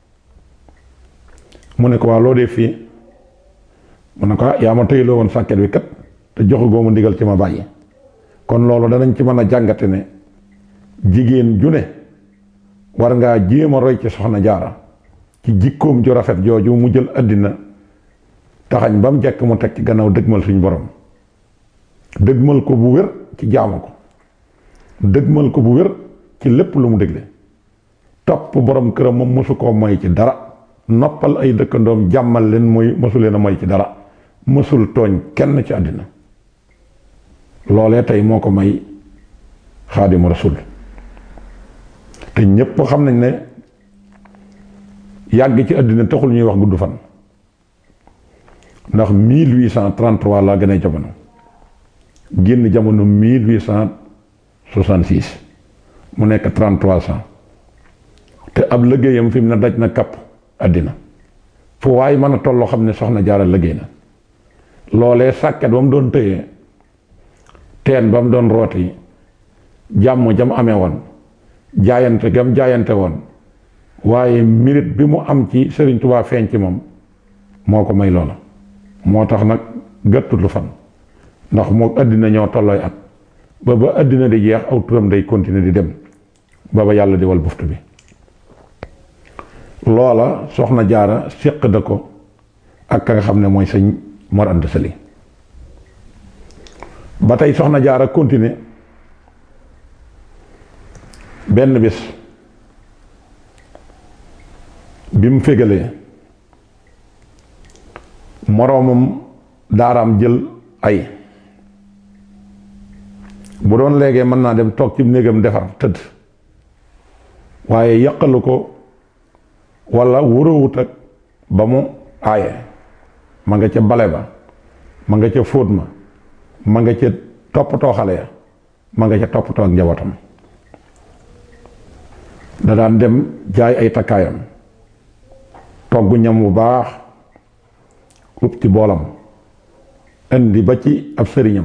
mu ne ko waa loo dee fii mu ne ko ah yaa ma tëyloo woon sàkket bi kat te joxu goo ma ndigal ci ma bàyyi kon loolu danañ ci mën a jàngate ne jigéen ju ne war ngaa jéem a roy ci soxna jaara ci jikkoom ju rafet jooju mu jël àddina taxañ ba mu jekk mu teg ci gannaaw dëgmal suñ borom dëgmal ko bu wér ci jaamu ko dëgmal ko bu wér ci lépp lu mu dégle topp borom këram moom mosu koo moy ci dara noppal ay dëkkandoom jàmmal leen mooy mosu leen a moy ci dara mësul tooñ kenn ci àddina loolee tey moo ko may xaadimu rasul te ñépp xam nañ ne yàgg ci àddina taxul ñuy wax gudd fan ndax 1833 laa gën a jamono génn jamono 1866 mu nekk 33 ans te ab liggéeyam fi mu ne daj na kapp àddina fu waaye mën a tolloo xam ne soxna jaara liggéey na loolee sàkket ba mu doon tëyee teen ba mu doon rooti jàmm jam amee woon jaayante gam jaayante woon waaye mérite bi mu am ci Sëriñ Tuubaa feeñ ci moom moo ko may loola moo tax nag gàttut lu fan ndax moo àddina ñoo tollooy at ba ba àddina di jeex aw turam day continuer di dem ba ba yàlla di wal buftu bi loola soxna jaara séq da ko ak ka nga xam ne mooy sëñ Mor Anta Sali ba tey soxna jaara continuer benn bis bi mu fégalee moroomam daaraam jël ay bu doon léegi mën naa dem toog ci néegam defar tëdd waaye yàqalu ko walla wurawut ak ba mu aaye ma nga ca bale ba ma nga ca fóot ma ma nga ca toppatoo xale ya ma nga ca toppatoo ak njabootam da daan dem jaay ay takkaayam togg ñam bu baax ub ci boolam indi ba ci ab sëriñam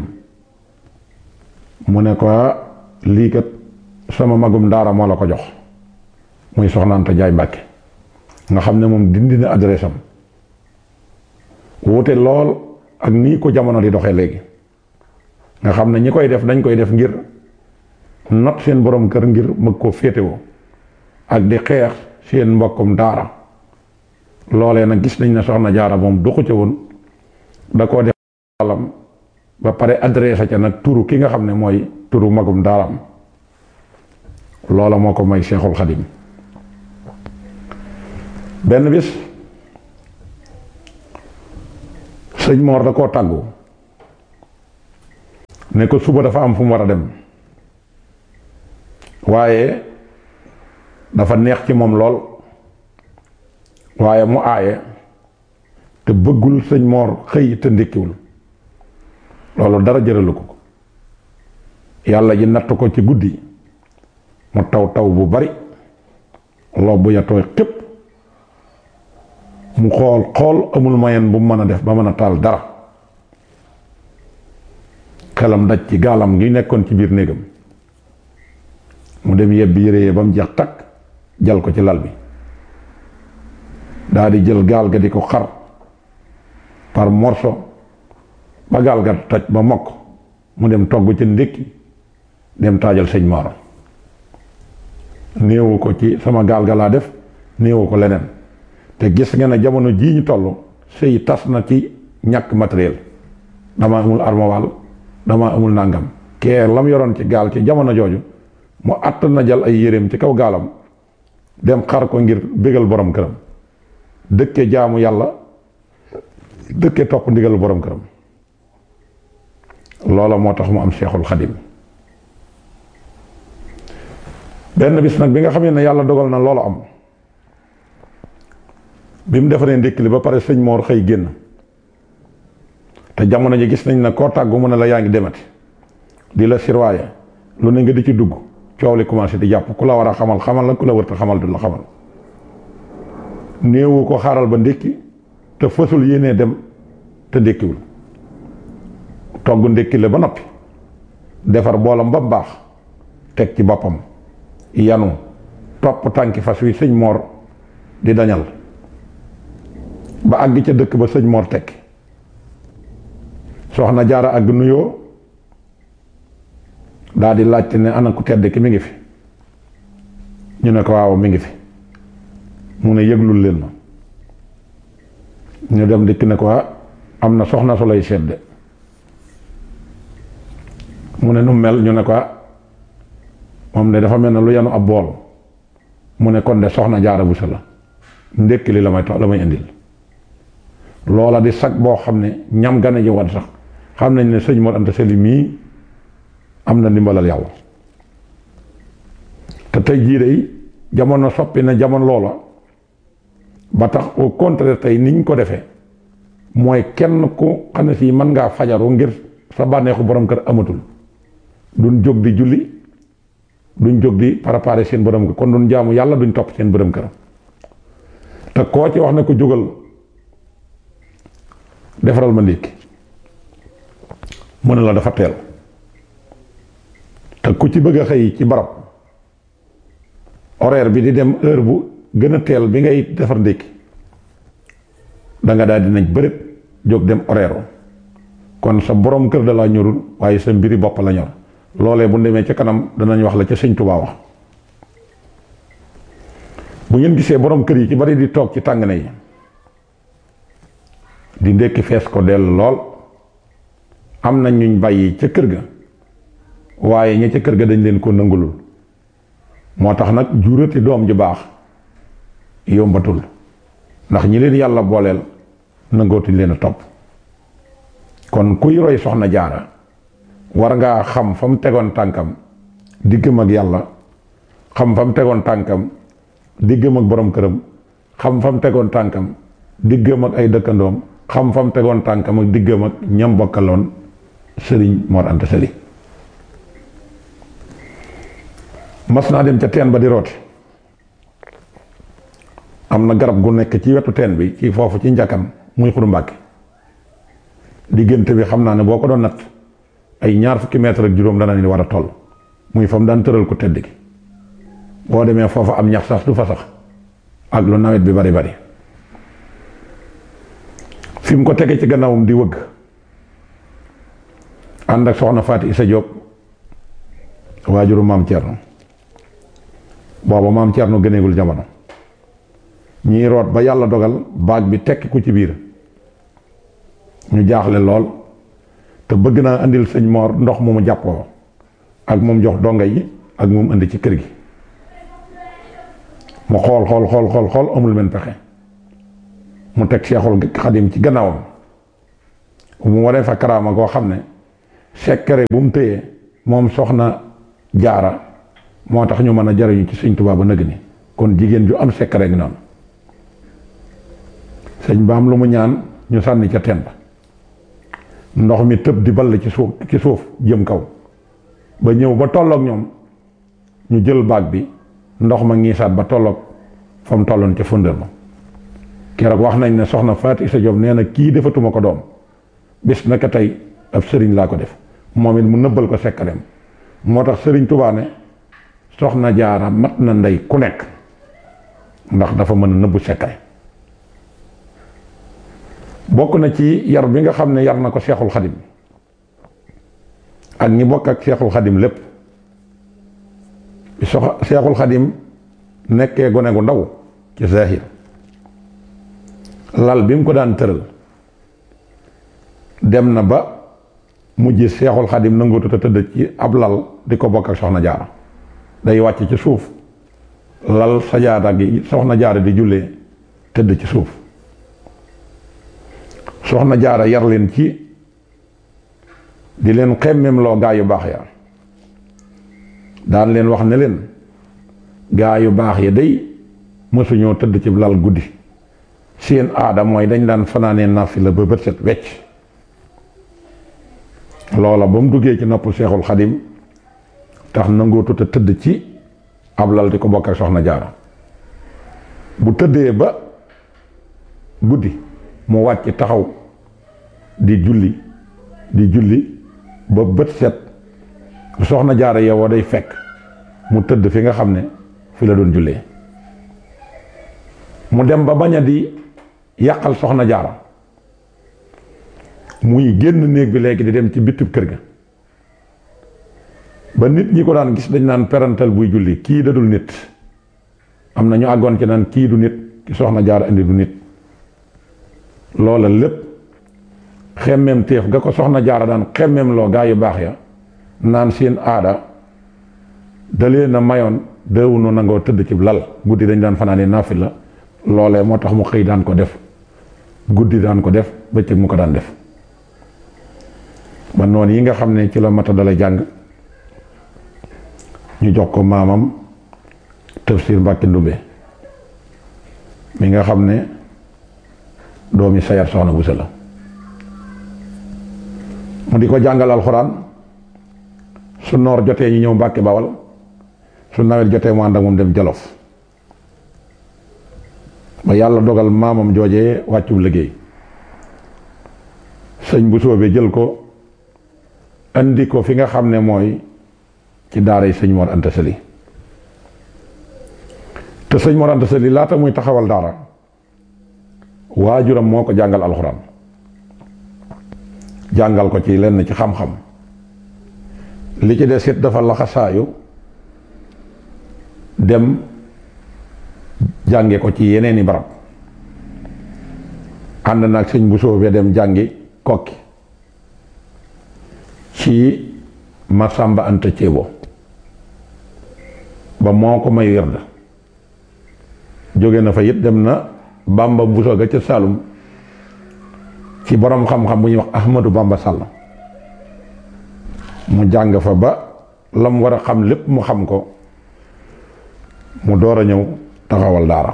mu ne ko lii kat sama magum daara moo la ko jox muy soxnaanta jaay mbàkke nga xam ne moom dindi na adresse am wuute lool ak nii ko jamono di doxee léegi nga xam ne ñi koy def dañ koy def ngir not seen borom kër ngir mëg koo féetewoo ak di xeex seen mbokkum daara loolee nag gis nañ ne soxna jaara moom doxu ca woon da koo def daalam ba pare adressé ca nag turu ki nga xam ne mooy turu magum daaram loola moo ko may Cheikhul Xadim benn bis sëñ Moor da koo tàggu ne ko suba dafa am fu mu war a dem waaye dafa neex ci moom lool waaye mu aaye te bëggul sëñ Moor xëy te ndékkiwul loolu dara jëralu ko yàlla ji natt ko ci guddi mu taw taw bu bari lobb ya tooy xépp mu xool xool amul moyen bu mu mën a def ba mën a taal dara xelam daj ci gaalam gi nekkoon ci biir néegam mu dem yebbi yére yee ba mu jeex takk jal ko ci lal bi daa di jël gaal ga di ko xar par morceau ba gaal ga toj ba mokk mu dem togg ca ndékki dem taajal sëñ Mor néewu ko ci sama gaal ga laa def néewu ko leneen te gis nga ne jamono jii ñu toll sëy tas na ci ñàkk matériel dama amul armoire dama amul nàngam kee lam yoroon ci gaal ci jamono jooju mu àtt na jël ay yéreem ci kaw gaalam dem xar ko ngir bégal borom këram dëkke jaamu yàlla dëkke topp ndigal borom këram loola moo tax mu am Seexul Xadim benn bis nag bi nga xamee ne yàlla dogal na loolu am bi mu defaree ndékki li ba pare sëñ Moor xëy génn te jamono ji gis nañ ne koo tàggu mu ne la yaa ngi demati di la sirwaaye lu ne nga di ci dugg coow li commencé di jàpp ku la war a xamal xamal la ku la wërta xamal du la xamal néewu ko xaaral ba ndékki te fësul yéenee dem te ndékkiwul togg ndékki la ba noppi defar boolam ba baax teg ci boppam yanu topp tànki fas wi sëñ Moor di dañal ba àgg ca dëkk ba sëñ Moor tekki soxna jaara àgg nuyoo daa di laajte ne ana ku tedd ki mi ngi fi ñu ne ko waaw mi ngi fi mu ne yëglul leen ma ñu dem dikk ne ko am na soxna su lay sedde mu ne nu mel ñu ne ko moom ne dafa mel ne lu yanu ab bool mu ne kon de soxna jaara bu sa la ndékki li la may tax la may indil loola di sag boo xam ne ñam gane ji woon sax xam nañ ne sëñ Mor Anta Sali mii am na ndimbalal yàlla te tey jii day jamono soppi na jamono loola ba tax au contraire tey niñ ko defee mooy kenn ku xam ne si mën ngaa fajaru ngir sa bànneexu borom kër amatul duñ jóg di julli duñ jóg di préparer seen borom kër kon duñ jaamu yàlla duñ topp seen borom kër te koo ci wax ne ko jógal defaral ma ndékki mu ne la dafa teel te ku ci bëgg a xëy ci barab horaire bi di dem heure bu gën a teel bi ngay defar ndékki da nga daal dinañ bërëb jóg dem horaire kon sa borom kër da laa ñorul waaye sa mbiri bopp la ñor loolee bu demee ca kanam danañ wax la ca sëñ Tuubaa wax bu ngeen gisee borom kër yi ci bari di toog ci tàng na yi di ndékki fees ko dell lool am na ñuñ bàyyi ca kër ga waaye ña ca kër ga dañ leen ko nangulul moo tax nag juurati doom ju baax yombatul ndax ñi leen yàlla booleel nangootuñ leen a topp kon kuy roy soxna jaara war ngaa xam fa mu tegoon tànkam diggam ak yàlla xam fa mu tegoon tànkam diggam ak borom këram xam fa mu tegoon tànkam diggam ak ay dëkkandoom xam fa mu tegoon tànkam ak diggam ak ñam bokkaloon sëriñ Mor Anta Sali mas naa dem ca teen ba di rooti am na garab gu nekk ci wetu teen bi ci foofu ci njakam muy xuru mbàkke diggante bi xam naa ne boo ko doon natt ay ñaar fukki mètre ak juróom dana ni war a toll muy fa mu daan tëral ko tëdd gi boo demee foofu am ñax sax du fa sax ak lu nawet bi bari bari fi mu ko tege ci gannaawam di wëgg ànd ak soxna Faati Isa Jóob waajuru maam Cerno booba maam Cerno gëneegul jamono ñiy root ba yàlla dogal baag bi tekki ku ci biir ñu jaaxle lool te bëgg naa indil sëñ Mor ndox mu mu jàppoo ak moom jox donga yi ak moom indi ci kër gi mu xool xool xool xool xool amul men pexe mu teg Seexul Xadim ci gannaawam mu waree fa karaama koo xam ne sekkare bu mu téyee moom soxna jaara moo tax ñu mën a jariñu ci sëñ Tuubaa ba nëg ni kon jigéen ju am sekkare ngi noonu sëñ ba am lu mu ñaan ñu sànni ca teen ba ndox mi tëb di ball ci suuf ci suuf jëm kaw ba ñëw ba tolloog ñoom ñu jël baag bi ndox ma ngiisaat ba tolloog fa mu tolloon ca fundal ma keroog wax nañ ne soxna Faati Isa Jóob nee na kii defatuma ko doom bis naka tey ab sëriñ laa ko def moom it mu nëbbal ko sekkareem moo tax sëriñ Tuubaa ne soxna jaara mat na ndey ku nekk ndax dafa mën a nëbbu sekkare bokk na ci yar bi nga xam ne yar na ko seexul xadim ak ñi bokk ak seexul xadim lépp sox seexul xadim nekkee gone gu ndaw ci zahir lal bi mu ko daan tëral dem na ba mujj seexul xadim nangootu te tëdd ci ab lal di ko bokk ak soxna jaara day wàcc ci suuf lal sajaada gi soxna jaara di jullee tëdd ci suuf soxna jaara yar leen ci di leen xemmem loo gaa yu baax ya daan leen wax ne leen gaa yu baax ya day mësuñoo tëdd ci lal guddi seen aada mooy dañ daan fanaanee naafila ba bët set wecc loola ba mu duggee ci nopp seexul xadim tax nangootu te tëdd ci ab lal di ko bokk ak soxna jaara bu tëddee ba guddi mu wàcc taxaw di julli di julli ba bët set bu soxna jaara yeewoo day fekk mu tëdd fi nga xam ne fi la doon jullee mu dem ba bañ a di yàqal soxna jaara muy génn néeg bi léegi di dem ci bitub kër ga ba nit ñi ko daan gis dañ naan perantal buy julli kii da dul nit am na ñu àggoon ci naan kii du nit ki soxna jaara indi du nit loola lépp xemmem téef ga ko soxna jaara daan xemmem loo gaa yu baax ya naan seen aada dalee na mayoon deewunu nangoo tëdd ci lal guddi dañ daan fanaane naafila loolee moo tax mu xëy daan ko def guddi daan ko def bëccëg mu ko daan def ba noonu yi nga xam ne ci la mata dala jàng ñu jox ko maamam tafsir Mbàkke Ndumbe mi nga xam ne doomi sayar soxna bu la mu di ko jàngal alxuraan su noor jotee ñu ñëw Mbàkke Bawal su nawet jotee mu ànd ak moom dem Jolof ba yàlla dogal maamam joojee wàccub liggéey sëñ bu soobee jël ko andi ko fi nga xam ne mooy ci daaray sëñ Mor Anta Sali te sëñ Mor Anta Sali laata muy taxawal daara waajuram moo ko jàngal alxuraan jàngal ko ci lenn ci xam-xam li ci des it dafa laxasaayu dem jànge ko ci yeneeni barab ànd nag sëñ bu soobee dem jàngi kokki ci Masamba Anta Ceebo ba moo ko may werd jóge na fa it dem na Bamba Buso ga ca Saalum ci borom xam-xam bu ñuy wax Ahmadou Bamba Sall mu jàng fa ba la mu war a xam lépp mu xam ko mu door a ñëw taxawal daara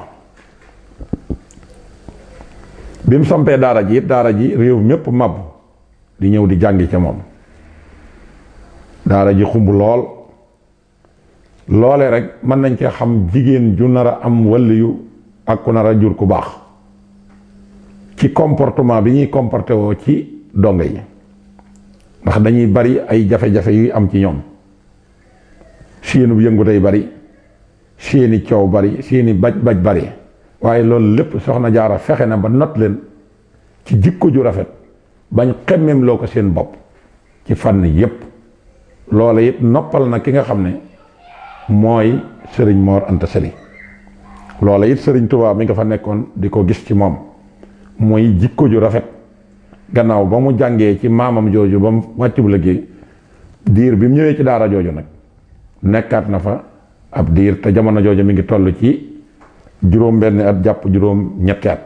bi mu sampee daara ji it daara ji réew mépp màbb di ñëw di jàngi ca moom daara ji xumb lool loole rek mën nañ cee xam jigéen ju nar a am waliyu ak ku nar a jur ku baax ci comportement bi ñuy comporté woo ci dongo yi ndax dañuy bari ay jafe-jafe yuy am ci ñoom seenu yëngu day bari seeni coow bari seeni baj baj bari waaye loolu lépp soxna jaara fexe na ba not leen ci jikko ju rafet bañ xemmem loo ko seen bopp ci fànn yépp loola it noppal na ki nga xam ne mooy sëriñ Mor Anta Sali loola it sëriñ Tuubaa mi nga fa nekkoon di ko gis ci moom mooy jikko ju rafet gannaaw ba mu jàngee ci maamam jooju ba mu wàccub liggéey diir bi mu ñëwee ci daara jooju nag nekkaat na fa ab diir te jamono jooju mi ngi toll ci juróom benn at jàpp juróom ñetti at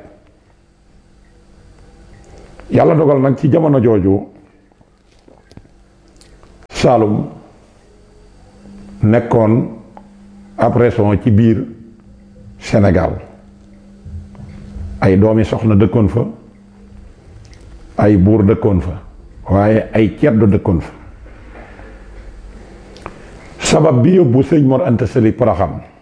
yàlla dogal nag ci jamono jooju Saalum nekkoon ab région ci biir Sénégal ay doomi soxna dëkkoon fa ay buur dëkkoon fa waaye ay ceddo dëkkoon fa sabab bi yóbbu sëñ Mor Anta Sali Poroxaan